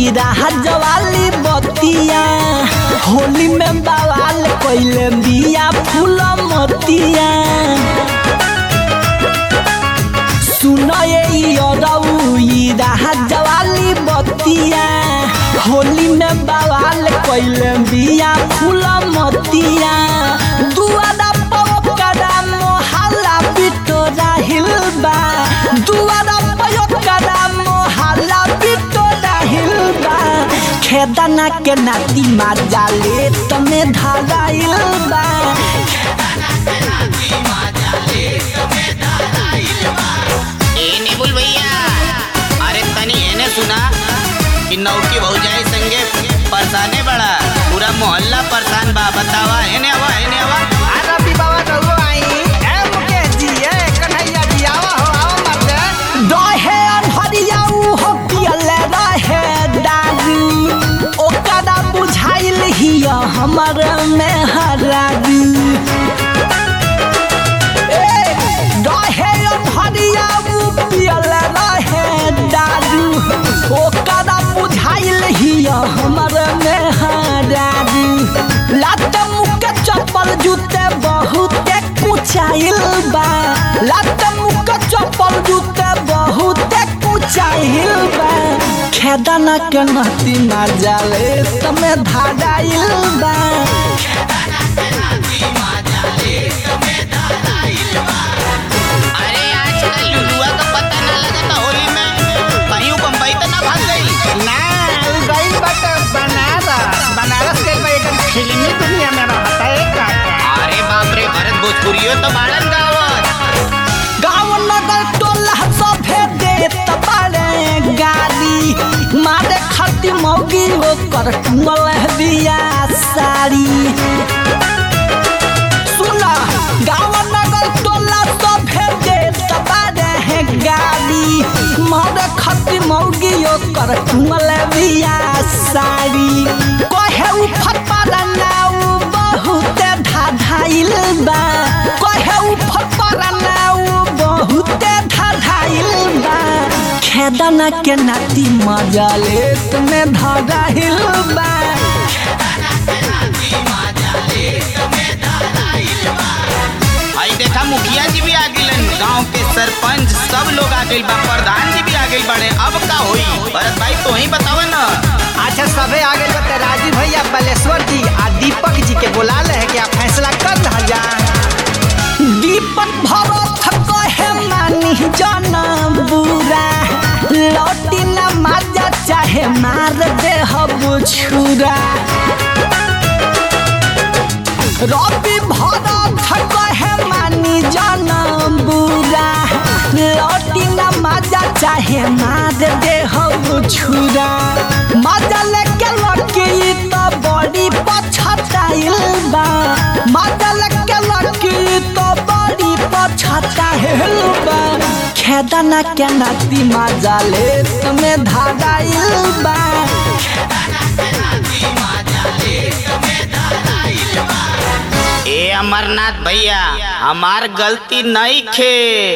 ई राह जवाली बतिया होली में बवाल कइले बिया फूल मतिया सुनए ई अरऊ ई राह जवाली बतिया होली में बवाल कइले बिया फूल मतिया दुआरा पवकरा मोहल्ला बिटोरा हिलबा दुआरा पवकरा मोहल्ला बिटोरा हिलबा खेदना के नाती माजा ले तमे धागाइल बा ए निबुल भैया अरे तनी एने सुना कि नौकी भौजाई संगे परेशाने बड़ा पूरा मोहल्ला परेशान बा बतावा एने आवा एने आवा रवि बाबा रहुआ आई ए मुकेश जी ए कन्हैया जी आवा हो आवा मर्दे रहे अनहरिया हो पियले रहे दारू ओकरा बुझाइल हिया हमर में हरारू ए रहे अनहरिया पियले रहे दारू ओकरा बुझाइल हिया हमर में हरारू लात मुके चप्पल जूते बहुते कुचाइल बा लात मुके चप्पल जूते बहुते कुचाइल बा खेदना के नती माजाले तमे धागाइल बा अरे आजकल लुलुआ का पता ना लगता होली में कहीं उ बम्बई तो ना भाग गई ना उ गइल बाटे बनारस बनारस के कोई एकदम फिल्मी दुनिया में रहता है काका अरे बाप रे भरत भोजपुरियो तो बाड़न गावत गाँव नगर टोला सभे देत बाड़े गाली मारे खती मौगी ओकर टुंगल दिया साड़ी सुना गाँव नगर टोला सभे देत बाड़े गाली मारे खती मौगी ओकर टुंगल दिया साड़ी कहे उ फटपारा नाउ बहुते धाधाइल बा कहे उ फटपारा नाउ बहुते धाधाइल बा खेदना के नाती मजा ले तुम्हें धाधाइल बा आई देखा मुखिया जी भी आ गइलन गांव के सरपंच सब लोग आ गइल बा प्रधान जी भी आ गइल बाड़े अब का होई भरत भाई तो ही बतावा ना अच्छा सबे आ गए बते राजीव भैया बलेश्वर जी आ दीपक जी के बुला ले है कि आप फैसला कर रहा जा दीपक भरत कहे मानी जाना बुरा लौटी न माजा चाहे मार दे छुरा रवि भरत कहे मानी जाना बुरा लौटी न माजा चाहे मार दे छुरा माजा लेके लड़की तो बड़ी पछताइल बा माजा लेके लड़की तो बड़ी पछताइल बा खेदना के नाती माजा ले तुम्हें धागाइल बा ए अमरनाथ भैया हमार गलती नहीं खे